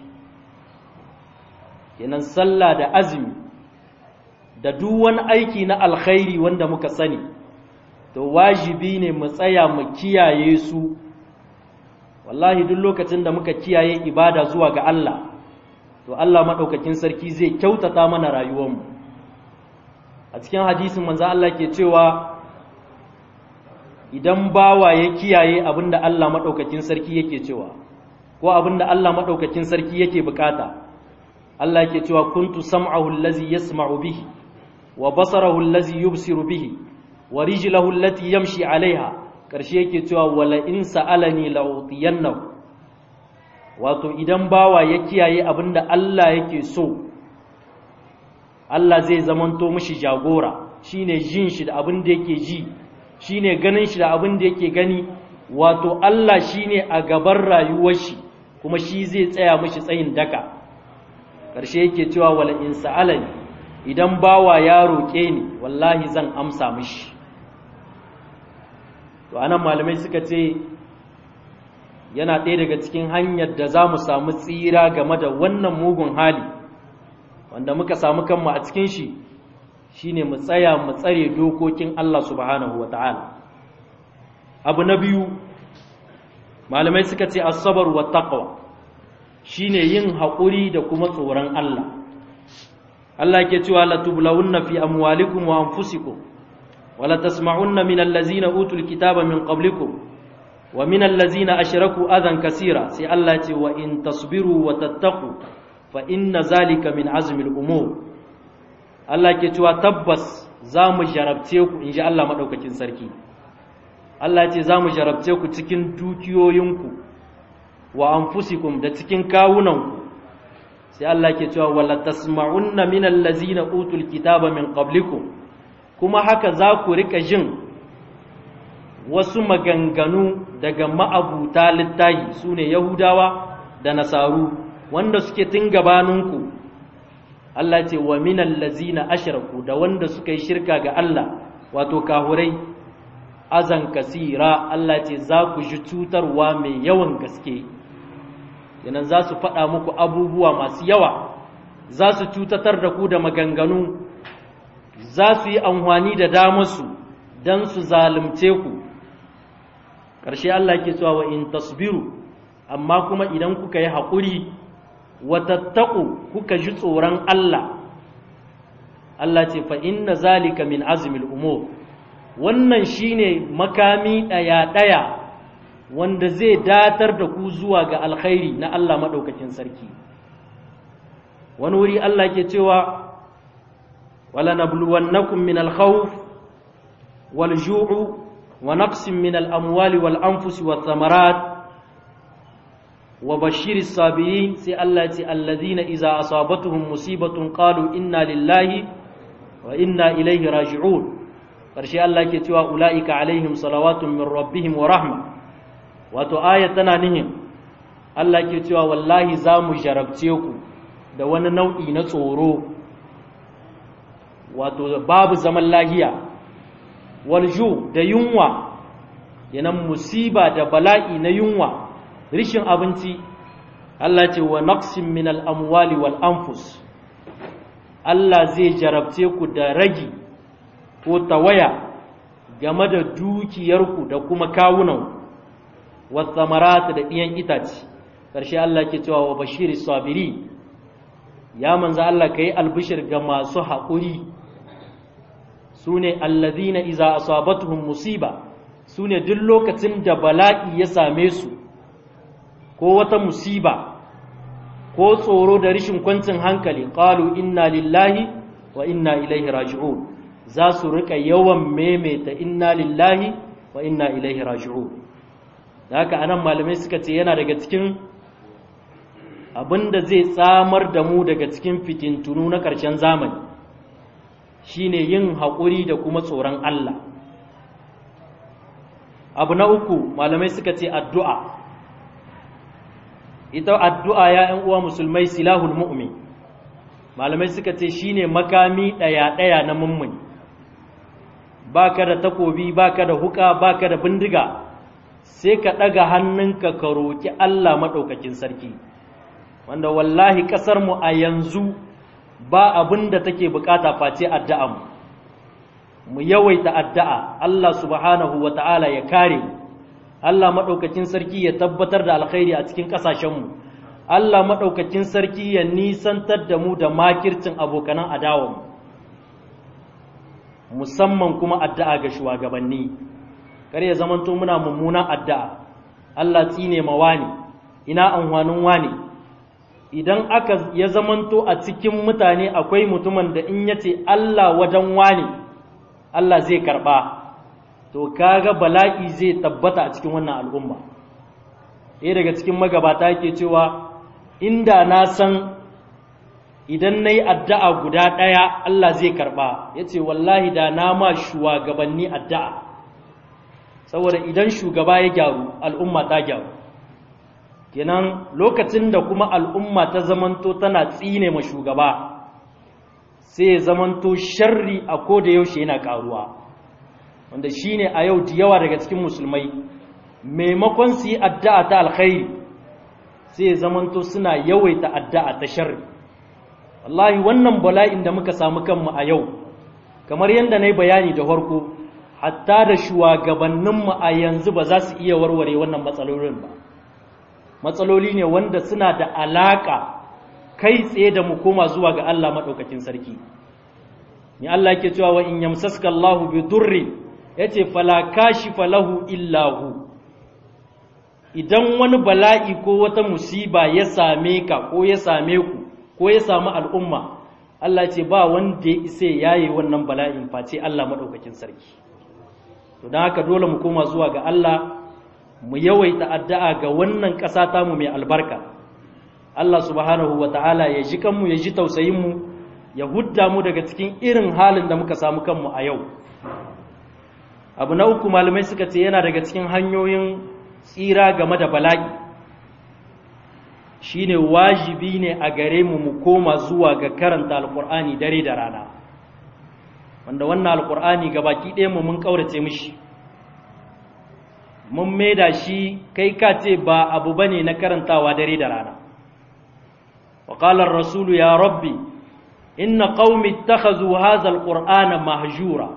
kenan sallah da azumi da duk wani aiki na alkhairi wanda muka sani to wajibi ne mu tsaya mu kiyaye su wallahi duk lokacin da muka kiyaye ibada zuwa ga Allah to Allah madaukakin sarki zai kyautata mana rayuwarmu a cikin hadisin manzo Allah ke cewa idan bawa ya kiyaye abinda Allah madaukakin sarki yake cewa ko abinda Allah madaukakin sarki yake bukata Allah yake cewa kuntu sam'ahu allazi yasma'u bihi wa basarahu allazi yubsiru bihi wa rijlahu allati yamshi 'alayha karshe yake cewa wala in sa'alani la'utiyannahu wato idan bawa ya kiyaye abinda Allah yake so Allah zai zamanto mishi jagora shine jin shi da abin da yake ji shine ganin shi da abin da yake gani wato Allah shine a gaban rayuwar shi kuma shi zai tsaya mishi tsayin daka ƙarshe yake cewa wala in sa'alani idan bawa ya roƙe ni wallahi zan amsa mishi to anan malamai suka ce yana ɗaya daga cikin hanyar da za mu samu tsira game da wannan mugun hali wanda muka samu kanmu a cikin shi shine mu tsaya mu tsare dokokin Allah subhanahu wa ta'ala abu na biyu malamai suka ce asabar wa taqwa shine yin haƙuri da kuma tsoron Allah Allah ke cewa la tublawunna fi amwalikum wa anfusikum wa la tasma'unna min allazina utul kitaba min qablikum wa min allazina ashraku adan kasira sai Allah ce wa in tasbiru wa tattaqu fa inna zalika min azmi al-umur Allah ke cewa tabbas za mu jarabce ku inji Allah madaukakin sarki Allah ce za mu jarabce ku cikin dukiyoyinku wa anfusikum da cikin kawunanku sai Allah ke cewa wala tasma'unna min allazina utul kitaba min qablikum kuma haka za ku rika jin wasu maganganu daga ma'abuta littahi sune yahudawa da nasaru wanda suke tun gabaninku Allah ce wa min allazina ashraku da wanda suka yi shirka ga Allah wato kahurai azan kasira Allah ce za ku ji cutarwa mai yawan gaske yanan za su faɗa muku abubuwa masu yawa za su cutatar da ku da maganganu za su yi amfani da damarsu don su zalunce ku ƙarshe Allah ke cewa wa in tasbiru amma kuma idan kuka yi haƙuri watattaku kuka ji tsoron Allah Allah ce fa inna zalika min azmil umur wannan shine makami ɗaya ɗaya wanda zai datar da ku zuwa ga alkhairi na Allah maɗaukakin sarki wani wuri Allah ke cewa wala nabluwannakum min alkhawf wal ju'u wa naqsin min al amwali wal anfusi wath thamarat wa bashiri sabirin sai Allah ce alladhina idza asabatuhum musibatun qalu inna lillahi wa inna ilaihi raji'un karshe Allah ke cewa ulaika alaihim salawatun min rabbihim wa rahma wato aya tana nihin Allah ke cewa wallahi za mu jarabce ku da wani nau'i na tsoro wato babu zaman lahiya walju da yunwa yanan musiba da bala'i na yunwa rishin abinci Allah ce wa naqsin min al-amwali wal anfus Allah zai jarabce ku da ragi ko tawaya game da dukiyarku da kuma kawunanku wasamarat da ɗiyan itace ƙarshe Allah ke cewa wa bashiri sabiri ya manza Allah ka yi albishir ga masu haƙuri su ne allazina iza asabatuhum musiba su ne duk lokacin da bala'i ya same su ko wata musiba ko tsoro da rishin kwancin hankali qalu inna lillahi wa inna ilaihi raji'un za su rika yawan maimaita inna lillahi wa inna ilaihi raji'un da haka anan malamai suka ce yana daga cikin abinda zai tsamar da mu daga cikin fitintunu na ƙarshen zamani shine yin haƙuri da kuma tsoron Allah abu na uku malamai suka ce addu'a ita addu'a ya ‘yan uwa musulmai silahul mu'min malamai suka ce shine makami ɗaya-ɗaya na mummuni ba ka da takobi ba ka da huka ba ka da bindiga sai ka ɗaga hannunka ka roƙi Allah maɗaukakin sarki wanda wallahi ƙasarmu a yanzu ba abin da take bukata face addu'anmu mu yawaita addu'a Allah subhanahu wa ta'ala ya kare mu Allah maɗaukakin sarki ya tabbatar da alkhairi a cikin ƙasashenmu Allah maɗaukakin sarki ya nisantar da mu da makircin abokanan adawanmu musamman kuma addu'a ga shugabanni kar ya zamanto muna mummunan addu'a Allah tsine ma wani ina amfanin wani idan aka ya zamanto a cikin mutane akwai mutumin da in yace Allah wajen wani Allah zai karba to kaga bala'i zai tabbata a cikin wannan al'umma ɗaya daga cikin magabata yake cewa inda na san idan na yi addu'a guda ɗaya Allah zai karɓa ya ce wallahi da na ma shugabanni addu'a saboda idan shugaba ya gyaru al'umma ta gyaru kenan lokacin da kuma al'umma ta zamanto tana tsine ma shugaba sai zamanto sharri a koda yaushe yana ƙaruwa wanda shine a yau da yawa daga cikin musulmai maimakon su yi addu'a ta alkhairi sai zamanto suna yawaita addu'a ta sharri wallahi wannan bala'in da muka samu kanmu a yau kamar yadda na yi bayani da farko hatta da shugabanninmu a yanzu ba za su iya warware wannan matsalolin ba matsaloli ne wanda suna da alaƙa kai tsaye da mu koma zuwa ga Allah maɗaukakin sarki ni Allah ke cewa wa in yamsaska Allahu bi durri yace fala kashifa lahu illahu idan wani bala'i ko wata musiba ya same ka ko ya same ku ko ya samu al'umma Allah ce ba wanda ya isa yayi wannan bala'in face Allah maɗaukakin sarki to don haka dole mu koma zuwa ga Allah mu yawaita addu'a ga wannan ƙasa tamu mai albarka Allah subhanahu wa ta'ala ya ji kanmu ya ji tausayinmu ya hudda mu daga cikin irin halin da muka samu kanmu a yau abu na uku malamai suka ce yana daga cikin hanyoyin tsira game da bala'i shine wajibi ne a gare mu mu koma zuwa ga karanta alkur'ani dare da rana wanda wannan alkur'ani baki ɗaya mu mun ƙaurace mishi mun maida shi kai ka ce ba abu bane na karantawa dare da rana wa qala ar-rasulu ya rabbi inna qaumi ittakhadhu hadha al-qur'ana mahjura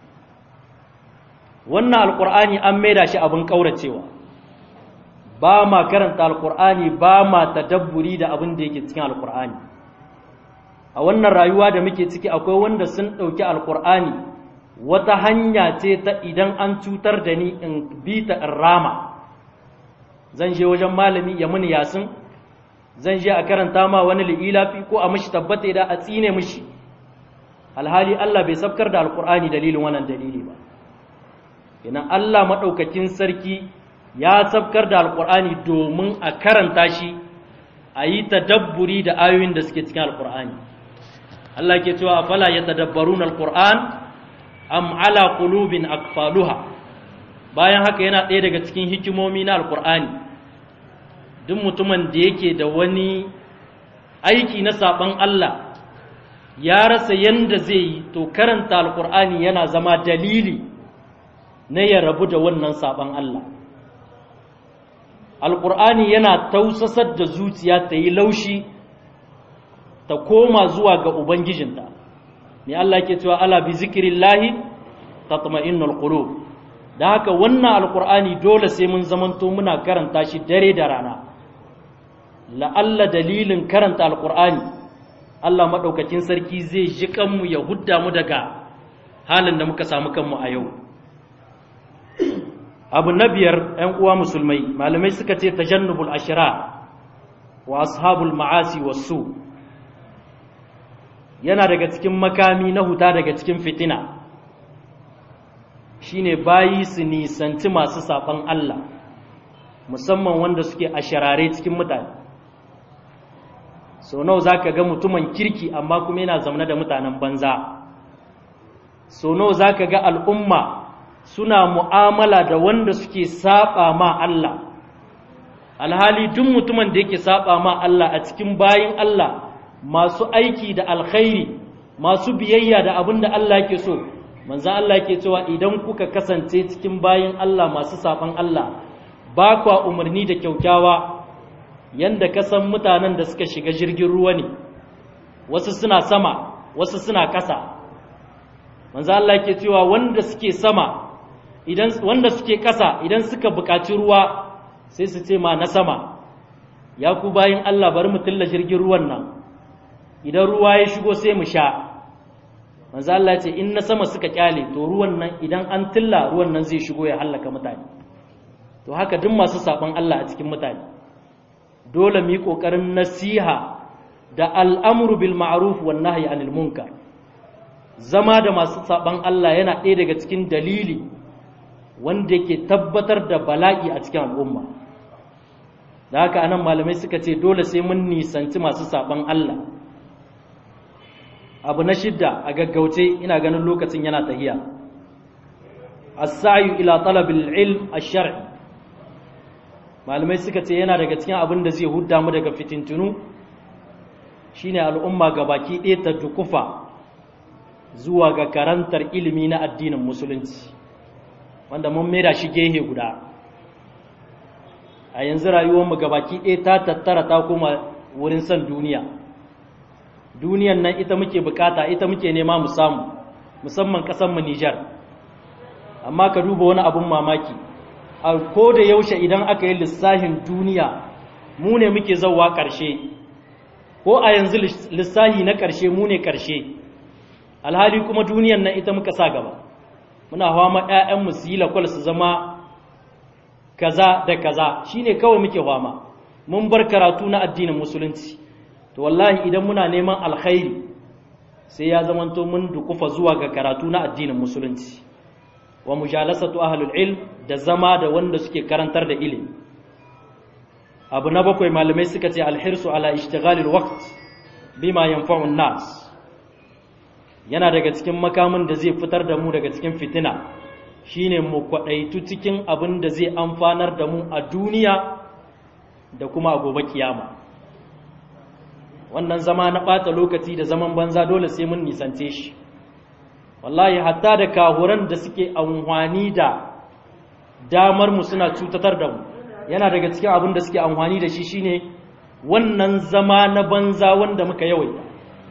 wannan alkur'ani an maida shi abin ƙauracewa ba ma karanta alkur'ani ba ma tadabburi da abin da yake cikin alkur'ani a wannan rayuwa da muke ciki akwai wanda sun ɗauki alkur'ani wata hanya ce ta idan an cutar da ni in bi ta in rama zan je wajen malami ya muni yasin zan je a karanta ma wani li'ilafi ko a mishi tabbata da a tsine mishi alhali Allah bai sabkar da alkur'ani dalilin wannan dalili ba kenan Allah maɗaukakin sarki ya sabkar da alkur'ani domin a karanta shi a yi tadabburi da ayoyin da suke cikin alkur'ani Allah ke cewa afala ya tadabbarun alkur'an am ala qulubin akfaluha bayan haka yana ɗaya daga cikin hikimomi na alkur'ani duk mutumin da yake da wani aiki na saɓon Allah ya rasa yanda zai yi to karanta alkur'ani yana zama dalili na ya rabu da wannan saɓon Allah alƙur'ani yana tausasar da zuciya ta yi laushi ta koma zuwa ga ubangijinta ne Allah ke cewa ala bi zikirillahi tatma'innul qulub da haka wannan alƙur'ani dole sai mun zamanto muna karanta shi dare da rana la'alla dalilin karanta alƙur'ani Allah maɗaukakin sarki zai ji kanmu ya hudda mu daga halin da muka samu kanmu a yau abu na biyar ‘yan uwa musulmai malamai suka ce tajannubul ashira wa ashabul ma'asi wasu yana daga cikin makami na huta daga cikin fitina shine bayi su nisanci masu saɓan Allah musamman wanda suke ashirare cikin mutane sau nawa za ka ga mutumin kirki amma kuma yana zamana da mutanen banza sau nawa za ka ga al'umma suna mu'amala da wanda suke saba ma Allah alhali duk mutumin da yake saba ma Allah a cikin bayin Allah masu aiki da alkhairi masu biyayya da abin da Allah yake so manzo Allah yake cewa idan kuka kasance cikin bayin Allah masu saban Allah ba kwa umarni da kyaukyawa yanda ka san mutanen da suka shiga jirgin ruwa ne wasu suna sama wasu suna ƙasa manzo Allah yake cewa wanda suke sama idan wanda suke ƙasa idan suka buƙaci ruwa sai su ce ma na sama ya ku bayin Allah bari mu tilla jirgin ruwan nan idan ruwa ya shigo sai mu sha manzo Allah ce in na sama suka kyale to ruwan nan idan an tilla ruwan nan zai shigo ya hallaka mutane to haka duk masu saban Allah a cikin mutane dole mu yi kokarin nasiha da al'amru bil ma'ruf wan nahyi anil munkar zama da masu saban Allah yana ɗaya daga cikin dalili wanda yake tabbatar da bala'i a cikin al'umma da haka anan malamai suka ce dole sai mun nisanci masu saban Allah abu na shidda a gaggauce ina ganin lokacin yana tahiya as-sa'yu ila talabil ilm ash-shar'i malamai suka ce yana daga cikin abin da zai hudda mu daga fitintunu shine al'umma gabaki ɗaya ta dukufa zuwa ga karantar ilimi na addinin musulunci wanda mun maida shi gehe guda a yanzu rayuwarmu gabaki ɗaya ta tattara ta kuma wurin son duniya duniyan nan ita muke bukata ita muke nema mu samu musamman ƙasanmu Nijar amma ka duba wani abun mamaki a ko da yaushe idan aka yi lissahin duniya mu ne muke zauwa ƙarshe ko a yanzu lissahi na ƙarshe mu ne ƙarshe alhali kuma duniyan nan ita muka sa gaba muna hawa ma 'ya'yanmu su yi lakwal su zama kaza da kaza shine kawai muke fama mun bar karatu na addinin musulunci to wallahi idan muna neman alkhairi sai ya zamanto mun dukufa zuwa ga karatu na addinin musulunci wa mujalasatu ahlul ilm da zama da wanda suke karantar da ilimi abu na bakwai malamai suka ce alhirsu ala ishtighalil waqt bima yanfa'u nas yana daga cikin makamin da zai fitar da mu daga cikin fitina shine mu kwadaitu cikin abin da zai amfanar da mu a duniya da kuma a gobe kiyama wannan zama na ɓata lokaci da zaman banza dole sai mun nisance shi wallahi hatta da kahuran da suke amfani da damar mu suna cutatar da mu yana daga cikin abin da suke amfani da shi shine wannan zama na banza wanda muka yawaita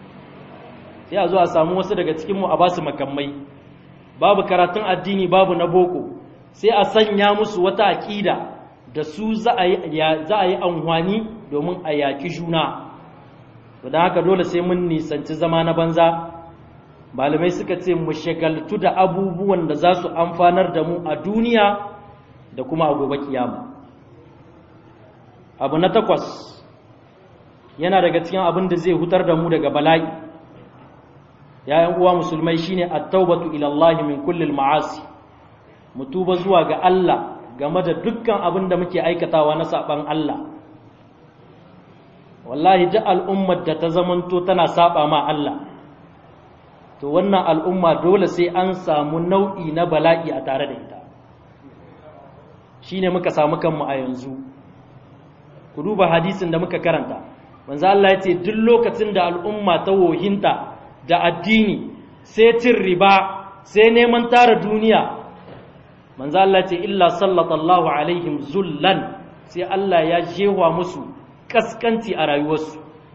sai a zo a samu wasu daga cikin mu a ba su makamai babu karatun addini babu na boko sai a sanya musu wata aƙida da su za a yi amfani domin a yaƙi juna don haka dole sai mun nisanci zama na banza malamai suka ce mu shagaltu da abubuwan da za su amfanar da mu a duniya da kuma a gobe kiyama abu na takwas yana daga cikin abin da zai hutar da mu daga bala'i yayan uwa musulmai shine at-taubatu ila Allah min kulli al-ma'asi mutuba zuwa ga Allah game da dukkan abin da muke aikatawa na saban Allah wallahi duk al'ummar da ta zamanto tana saba ma Allah to wannan al'umma dole sai an samu nau'i na bala'i a tare da ita shine muka samu kanmu a yanzu ku duba hadisin da muka karanta manzo Allah ya ce duk lokacin da al'umma ta wohinta da addini sai cin riba sai neman tara duniya manzo Allah ce illa sallallahu alaihim zullan sai Allah ya jewa musu kaskanci a rayuwarsu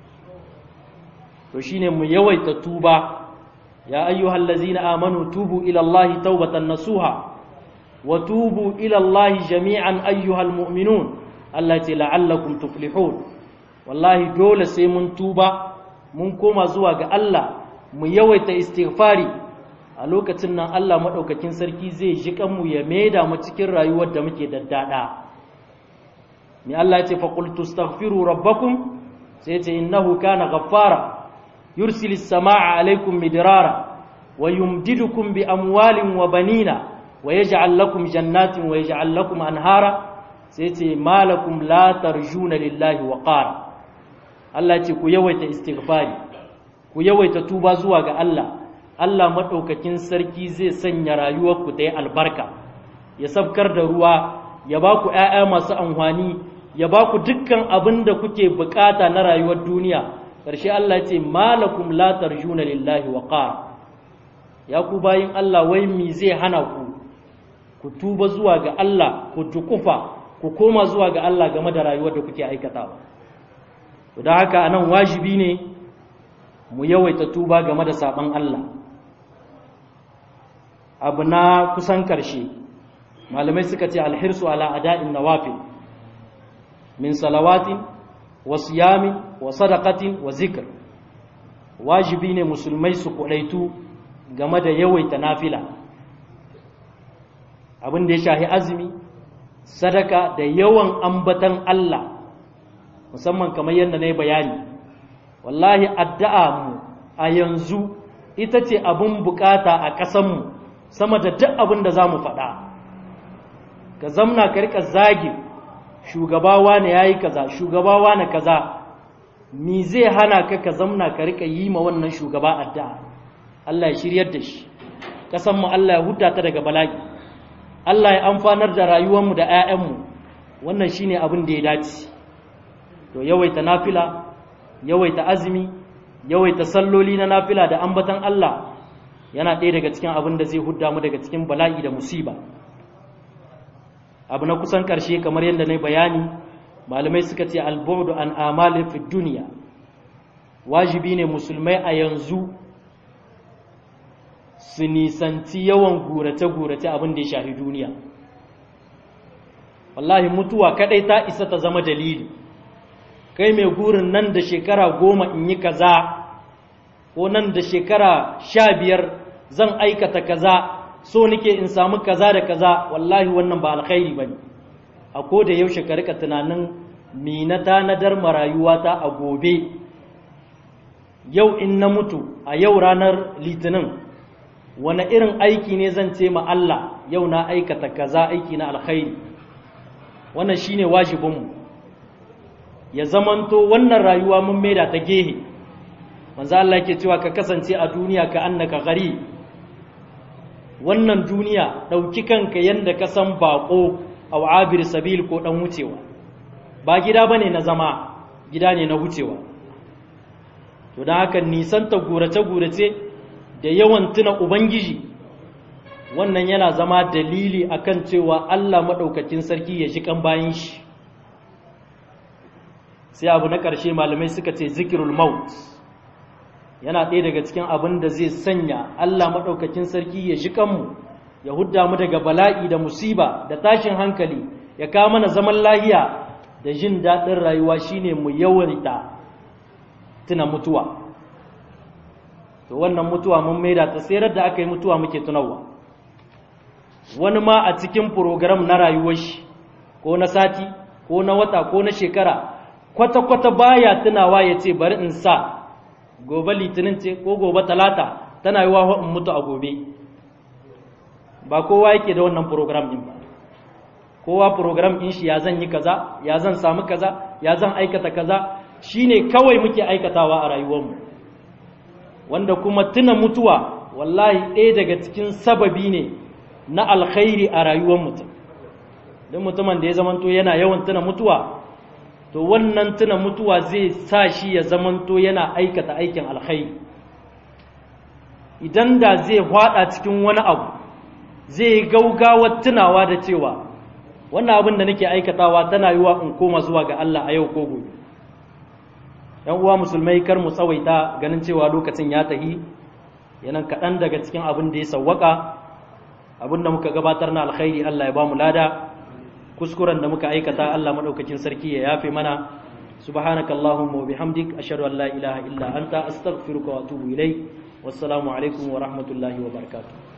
to shine mu yawaita tuba ya ayyuhal ladzina amanu tubu ila Allah taubatan nasuha wa tubu ila Allah jami'an ayyuhal mu'minun Allah ce la'allakum tuflihun wallahi dole sai mun tuba mun koma zuwa ga Allah mu yawaita istighfari a lokacin nan Allah maɗaukakin sarki zai ji kanmu ya maida mu cikin rayuwar da muke daddada ni Allah ya ce fa qultu astaghfiru rabbakum sai ce innahu kana ghaffara yursilis samaa alaikum midrara wa yumdidukum bi amwalin wa banina wa yaj'al lakum jannatin wa yaj'al lakum anhara sai ce malakum la tarjuna lillahi wa qara Allah ce ku yawaita istighfari ku yawaita tuba zuwa ga Allah Allah maɗaukakin sarki zai sanya rayuwarku ta yi albarka ya sabkar da ruwa ya ba ku ‘ya'ya masu amfani ya ba ku dukkan abin da kuke bukata na rayuwar duniya ƙarshe Allah ce malakum la tarjuna lillahi wa qara ya ku bayin Allah wai mi zai hana ku ku tuba zuwa ga Allah ku dukufa ku koma zuwa ga Allah game da rayuwar da kuke aikatawa don haka anan wajibi ne mu yawaita tuba game da saban Allah abu na kusan karshe malamai suka ce alhirsu ala ada'in nawafil min salawatin wa siyamin wa sadaqatin wa zikr wajibi ne musulmai su kudaitu game da yawaita nafila abin da ya shahi azumi sadaka da yawan ambatan Allah musamman kamar yadda na yi bayani wallahi addu'a mu a yanzu ita ce abin bukata a ƙasanmu sama da duk abin da za mu faɗa ka zamna ka rika zagi shugabawa ne ya yi kaza shugabawa na kaza mi zai hana ka ka zamna ka rika yi ma wannan shugaba addu'a Allah ya shiryar da shi ƙasanmu Allah ya huta ta daga bala'i Allah ya amfanar da rayuwarmu da 'ya'yanmu wannan shine abin da ya dace to yawaita nafila yawaita azumi yawaita salloli na nafila da ambatan Allah yana ɗaya daga cikin abin da zai hudda mu daga cikin bala'i da musiba abu na kusan ƙarshe kamar yadda na bayani malamai suka ce albudu an amali fi duniya wajibi ne musulmai a yanzu su nisanci yawan gurace-gurace abin da ya shafi duniya wallahi mutuwa kadai ta isa ta zama dalili kai mai gurin nan da shekara goma in yi kaza ko nan da shekara sha biyar zan aikata kaza so nike in samu kaza da kaza wallahi wannan ba alkhairi ba ne a ko da yaushe ka rika tunanin mi na tanadar marayuwata a gobe yau in na mutu a yau ranar litinin wani irin aiki ne zan ce ma Allah yau na aikata kaza aiki na alkhairi wannan shine wajibinmu ya zamanto wannan rayuwa mun maida ta gehe manzo Allah yake cewa ka kasance a duniya ka annaka gari wannan duniya dauki kanka yanda ka san bako aw abir sabil ko dan wucewa ba gida bane na zama gida ne na wucewa to dan haka nisan ta gurace gurace da yawan tuna ubangiji wannan yana zama dalili akan cewa Allah madaukakin sarki ya ji kan bayin shi sai abu na ƙarshe malamai suka ce zikirul maut yana ɗaya daga cikin abin da zai sanya Allah maɗaukakin sarki ya ji kanmu ya hudda mu daga bala'i da musiba da tashin hankali ya kawo mana zaman lahiya da jin daɗin rayuwa shine mu yawaita tuna mutuwa to wannan mutuwa mun maida ta sai da aka yi mutuwa muke tunawa wani ma a cikin program na rayuwar shi ko na sati ko na wata ko na shekara kwata-kwata baya tunawa ya ce bari in sa gobe litinin ce ko gobe talata tana yi wa in mutu a gobe ba kowa yake da wannan program din ba kowa program din shi ya zan yi kaza ya zan samu kaza ya zan aikata kaza shine kawai muke aikatawa a rayuwarmu wanda kuma tuna mutuwa wallahi ɗaya daga cikin sababi ne na alkhairi a rayuwar mutum don mutumin da ya zamanto yana yawan tuna mutuwa to wannan tuna mutuwa zai sa shi ya zamanto yana aikata aikin alkhairi idan da zai hwada cikin wani abu zai yi gaugawar tunawa da cewa wannan abin da nake aikatawa tana yiwa in koma zuwa ga Allah a yau ko gobe yan uwa musulmai kar mu tsawaita ganin cewa lokacin ya tahi yanan kaɗan daga cikin abin da ya sawwaka abin da muka gabatar na alkhairi Allah ya ba mu lada kuskuren da muka aikata Allah madaukakin sarki ya yafe mana subhanaka allahumma wa bihamdik ashhadu an la ilaha illa anta astaghfiruka wa atubu ilayk wassalamu alaikum wa rahmatullahi wa barakatuh